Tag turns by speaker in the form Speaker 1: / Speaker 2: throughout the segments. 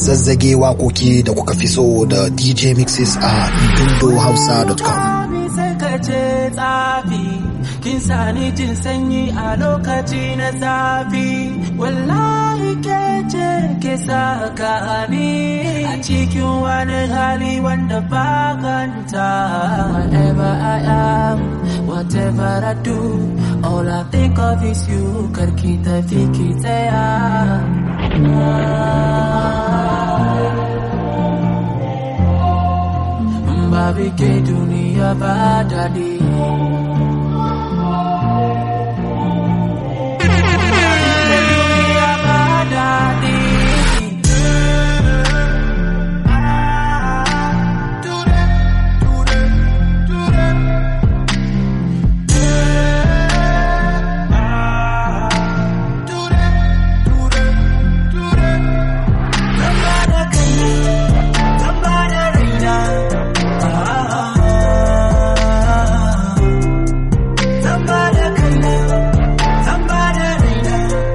Speaker 1: zazzage waƙoƙi da kuka fi so da DJ mixes a dundohausa.com.
Speaker 2: sai ka ce tsafi kin sani jin sanyi a lokaci na zafi wallahi ke ce ke saka ni a cikin wani hali wanda ba kanta whatever I am whatever I do all I think of is you karki tafi ki tsaya babu ke duniya ba daɗi. Duniya ba daɗi. Zamba da kai, zamba da raina. Zamba da kaina, zamba da raina.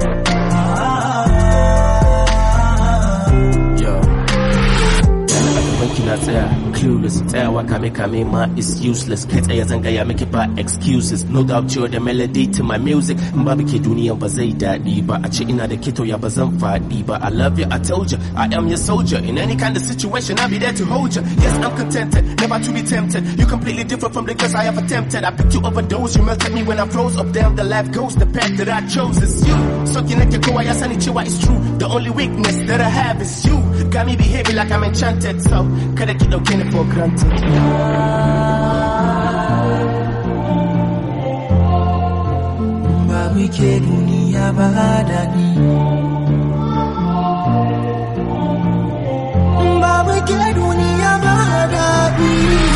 Speaker 3: Yo. banki na tsaya clueless tsayawa kame kame ma is useless kai tsaye zan gaya miki ba excuses no doubt you're the melody to my music in babu ke duniyan ba zai daɗi ba a ce ina da kito ya ba zan faɗi ba I love you I told you I am your soldier in any kind of situation I'll be there to hold you yes I'm contented never to be tempted you completely different from the girls I have attempted I picked you overdose you melted me when I froze up down the life goes the path that I chose is you so kinake kowa ya sani cewa it's true the only weakness that I have is you got me behaving like I'm enchanted so kada ki dauke ni for granted
Speaker 2: Babu ke duniya ba daɗi. Babu ke duniya ba daɗi.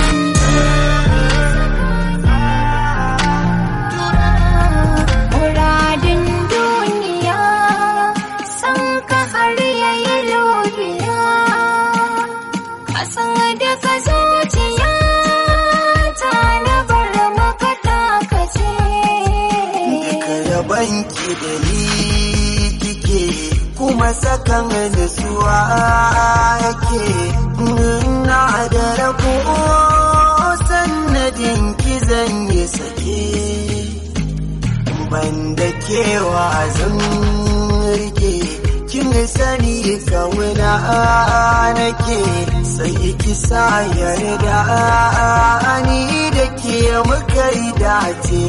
Speaker 4: Muradin duniya san ka har yayi lobiya a san da ka zuciya ta na bar maka takace
Speaker 5: Duka yabanki da ni kike kuma sakan nutsuwa yake na da rabo sannadin ki zan yi sake banda kewa zan rike kin sani kawuna nake sai ki sa yarda ni da ke muka yi dace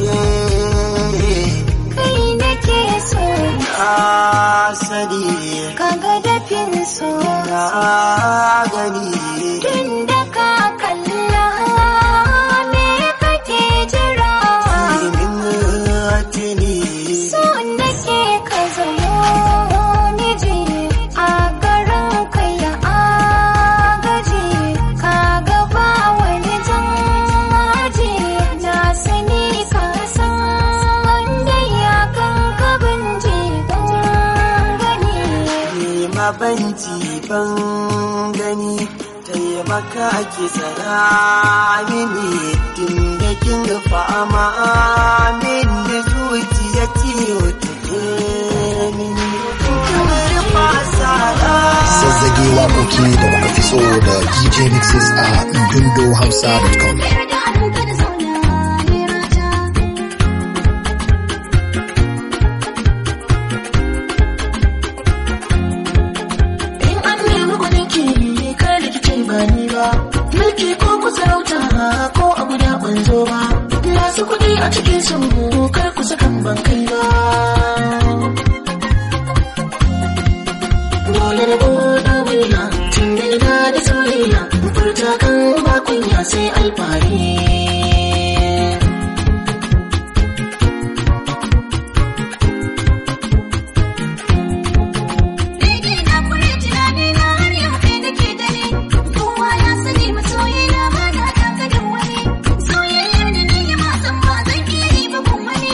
Speaker 4: kai nake so
Speaker 5: na sani
Speaker 4: kaga dafin so
Speaker 5: na gani
Speaker 4: tun da ka kalla me kake jira
Speaker 5: ilimin tuni
Speaker 4: so nake ka zamo miji a garin ka ya agaji ka gaba wani jangaji na sani ka san wanda ya kan kabin gani
Speaker 5: nema banci ban gani taimaka ki tsaya mini tun da kin fama min da zuciya ciwo take mini kamar fasa
Speaker 1: Zazzage waƙoƙi da kuka fi so da DJ mixes a dundohausa.com.
Speaker 4: yarda an kada zauna ne rata
Speaker 6: In an nemi gwaninki kar da kike ba ni ba mulki ko ku sarauta ko a guda ban zo ba masu kuɗi a cikin su kar ku sakan ban kai ba dole da buɗe wuya tun da ina da soyayya furta kan ba kunya sai alfahari
Speaker 4: Daidai na kure tunani na har yau kai nake dare. Kowa ya sani masoyi na ba na taka da wani. Soyayyar da ni ya ma san ba zan iya yi ba kun wani.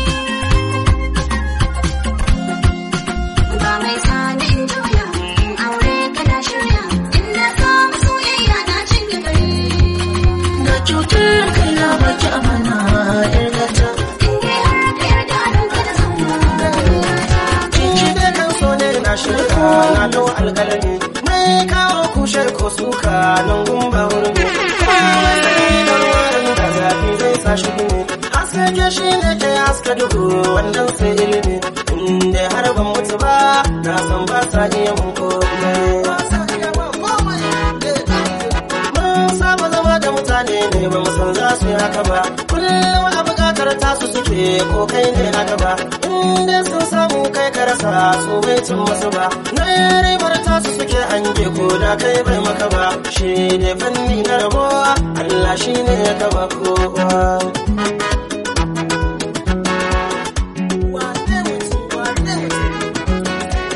Speaker 4: Ba mai sani in juya, in aure kana shirya. In na samu soyayya na cinye gari.
Speaker 6: na cutar kai na baki amana yar gata
Speaker 4: In dai har ka yarda a ranka da zauna.
Speaker 5: Cinci da nan so ne na shirka na dau alƙalami. Mai kai kawo kushe ko suka nan gumba hurmi komai sai da ruwan da zafi zai sa shi gumi haske ke shi ne ke haska duhu wannan sai ilimi inda har ban mutu ba na san ba sa iya mun komai mun saba zama da mutane ne ba mu san za su yi haka ba kullum a bukatar tasu suke ko kai ne a gaba inda sun samu kai ka rasa su bai cin musu ba na ribar tasu suke hange ko da kai bai maka ba shi ne fanni na rabuwa Allah shi ne ya gaba kowa Wane mutum, wane mutum.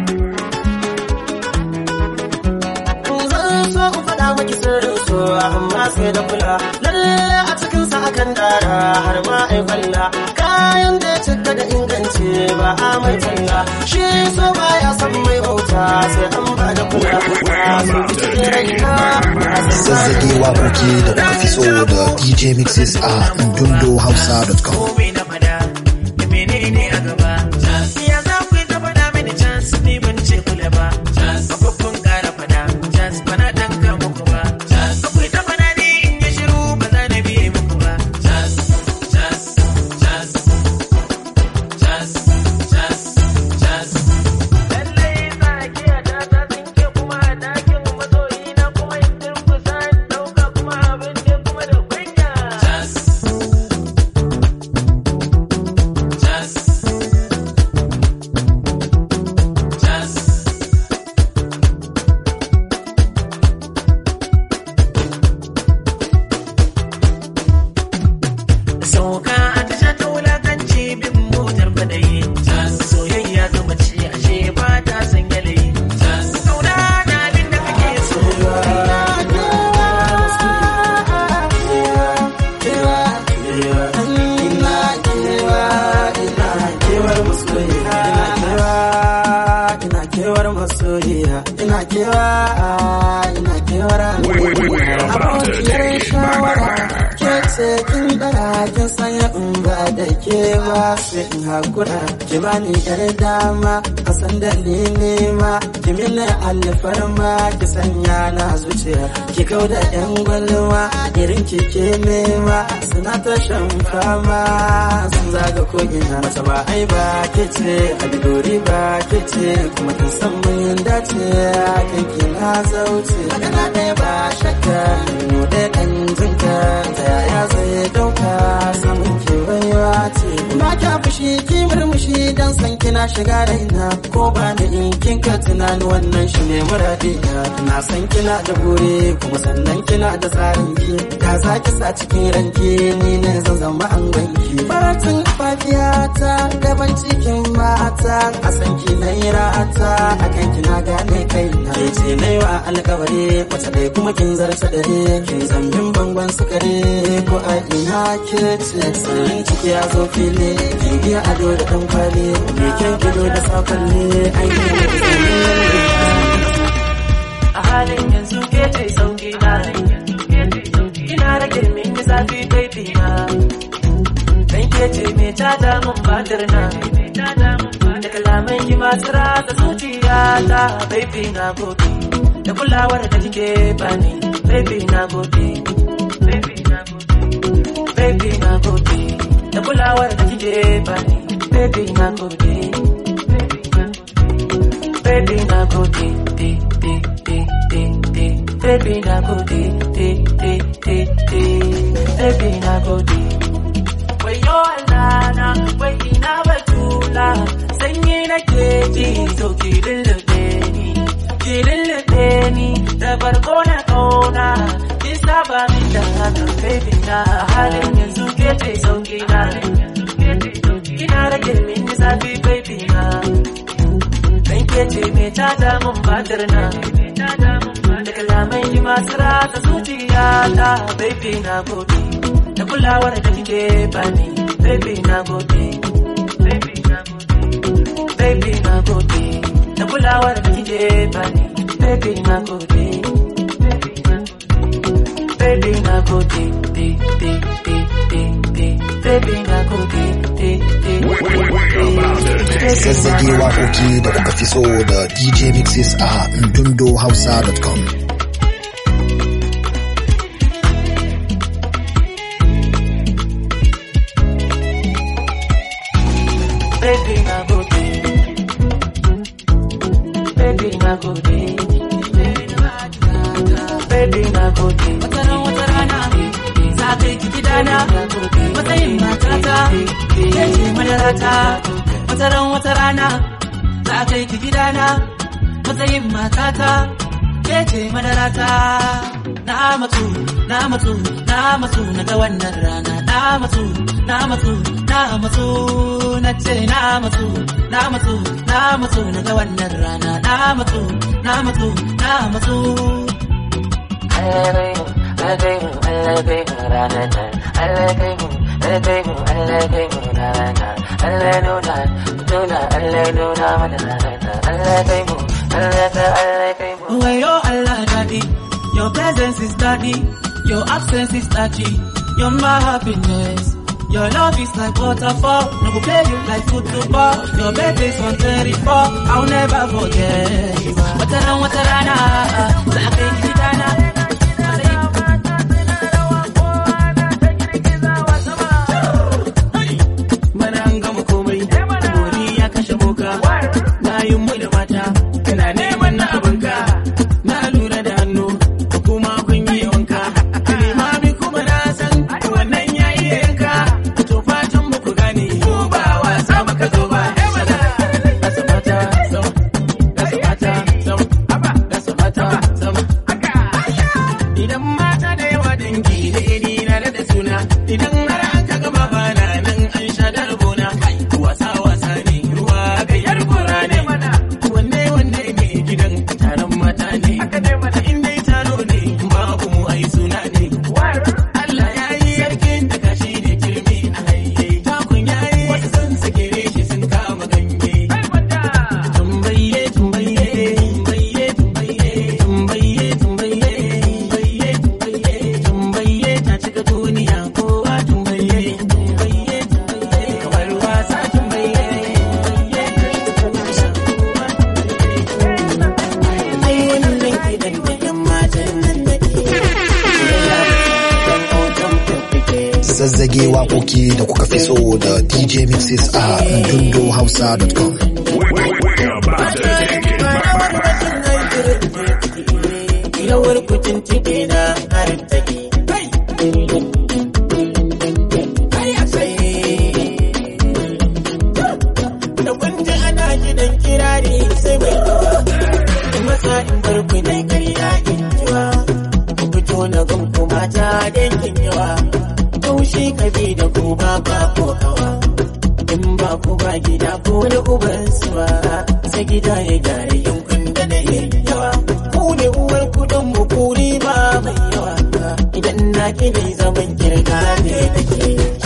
Speaker 5: zan so in faɗa maki sirrin so amma sai da kula lalle a cikin sa akan dara har ma ai kwalla kayan da ya cika da inganci ba a mai talla shi so baya san mai bauta sai an ba da kula so ki cikin raina
Speaker 1: Zazzage waƙoƙi da kuka fi so da DJ Mixes a indundohausa.com.
Speaker 7: komai na fada da menene a gaba ya za ku yi ta fada mini chance ni ban ce kula ba babban kara fada chance bana dan ka muku ba akwai ta fada ne in ya shiru ba za na biye muku ba lallai tsakiya ta ta tsinke kuma a dakin masoyi na kuma in turkusa in dauka kuma abin ne kuma da kunya sauka a tasha ta wulakanci bin motar kwadayi soyayya ga mace ashe ba ta san yanayi kauna na abin da kake so
Speaker 5: ina kewar masoyiya ina kewa ina kewar abokiyar shawara ke ce kin dara kin sanya in ba da ke ba sai in hakura ki bani yar dama a san dalili ma ki mini alfarma ki sanya na zuciya ki kau da yan gwalma irin ki ke nema suna ta shan fama sun zaga kogina mata ba ai ba ke ce alidori ba ke ce kuma kin san mun dace kan ki na zauce magana ɗaya ba shakka mu da ɗan jinka ta yaya zai dauka samun ki baiwa ce ba kya fushi ki murmushi dan san kina shiga raina ko ba da in kin ka tunani wannan shi ne muradina na san kina da bure kuma sannan kina da tsarin ki da za ki sa cikin ranki ni ne zan zama an ganki baratin fafiya ta gaban cikin mata a san ki na yi ra'ata a kan kina gane kai na ke ce na yi wa alkawari wata dai kuma kin zarta dare kin zambin bangon sukari ko a ina ke ce sanin ciki ya zo fili kin biya ado da dan kwali me kyan gido da sakonni aiki
Speaker 2: a halin yanzu ke ce sauki na ina rage min yi zafi baby na dan ke ce me tada mun batir na da kalaman ki masu rata zuciya ta baby na gode da kulawar da kike bani baby na gode baby na gode baby na gode da kulawar da kike bani baby na gode baby na gode de de de de de baby na gode de de de de baby na gode wayo Allah na wai ina batula sanyi nake ji to ki lullube ni ki lullube ni da barko na kauna ki saba min da haka baby na a halin yanzu ke ce sauki na kina rage min zafi baby na dan ke ce me tada mun batir na da kalamai ki masu rata zuciya ta baby na gode da kulawar da kike bani baby na gode baby na gode baby na gode da kulawar da kike bani baby na gode baby na gode de de de baby na gode
Speaker 1: Zazzage waƙoƙi da kuka fi so da DJ Mixes a ndundohausa.com.
Speaker 2: baby na gode baby na gode baby na gode wataran wata rana za ka yi gidana matsayin matata ke ce madarata wataran wata rana za ka yi gidana matsayin matata ke ce madarata na matsu na matsu na matsu na ga wannan rana na matsu na matsu na matsu na ce na matsu na matsu na matsu na ga wannan rana na matsu na matsu na matsu Wayo Allah daddy, your presence is daddy, your absence is touchy, you're my happiness. Your love is like waterfall, no go play you like football. Your birthday's on 34, I'll never forget. Watarana watarana, za ka yi gidana. Bana an gama komai, bori ya kashe boka, bayan mu da mata, kana neman na abinka, na lura da hannu, kuma kun yi wanka, limami kuma na san wannan ya iya yanka, to fatan mu ku gane, ko ba wasa maka zo ba, gasa mata sama, gasa mata sama, gasa mata sama. Idan mata da yawa dangi da iri na da suna, idan har an ka gama bana nan an sha da rabona, wasa wasa ne ruwa ga yar gora ne mana. Wanne wanne ne gidan taron mata ne, in dai taro ne babu mu ai suna ne. Allah ya yi yarkin da kashi da kirmi a haye, takun ya yi wasu sun sake shi sun kama ganye. Tumbaye tumbaye tumbaye tumbaye tumbaye tumbaye tumbaye tumbaye tumbaye ta cika duniya kowa tumbaye tumbaye tumbaye kamar wasa tumbaye tumbaye ai wannan kidan da yan matan nan da ke
Speaker 1: Zazzage waƙoƙi da kuka fi so da DJ Mixes a ndundohausa.com.
Speaker 2: Yawar kucin cike na harin take. Da kunji ana gidan kirari sai mai kawa. In masa in bar ku dai karya in jiwa. Ku fito na gan ku mata dangin yawa. Kaushi kabi da ku ba ba ko kawa. In ba ku ba gida ko da uban su ba. Sai gida ya gyara yankun da na yawa. Ku ne uwar kudin mu kuri ba mai yawa. Idan na ki dai zaman kirga ne nake.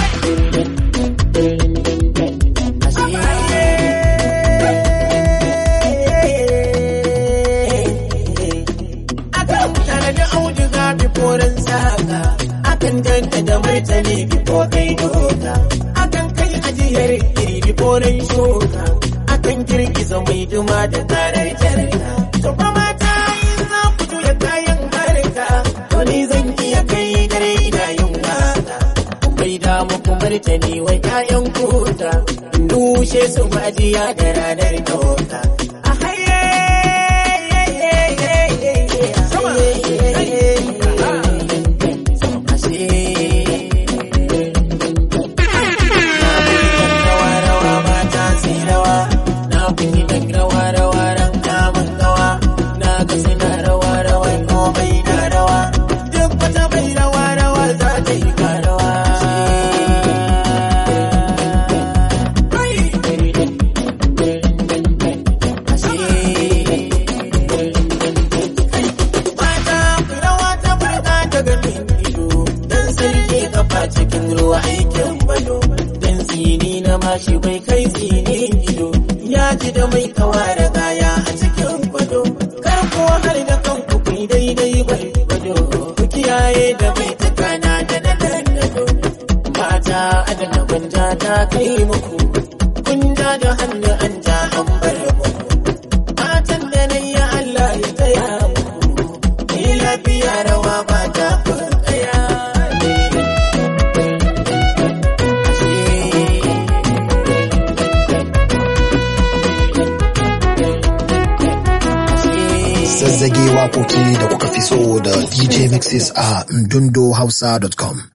Speaker 2: Akan tanadi auduga biforan saka, akan danta da martani bifo kai doka, akan kai ajiyar iri biforan shuka, akan girgiza mai duma da karar jarka. To fa mata yin za ku juya kayan harka, to ni zan iya kai dare ina yin waka. Bai da muku martani wai kayan kuta, dushe su majiya da ranar doka. A haye Mata rawa ta burga ta ganin ido Dan sarki kafa cikin ruwa aikin bado Dan tsini na mashi bai kai tsinin ido Ya ji da mai kawa da gaya a cikin kwado Kar ko har da kanku ku yi daidai bai kwado Ku kiyaye da mai takana da na dandado
Speaker 6: ta kai muku kun ja da hannu an ja an bar muku fatan da na yi Allah ya taya muku ni lafiya rawa ba ta kaya
Speaker 1: Zazzage waƙoƙi da kuka fi so da DJ Mixes a ndundohausa.com.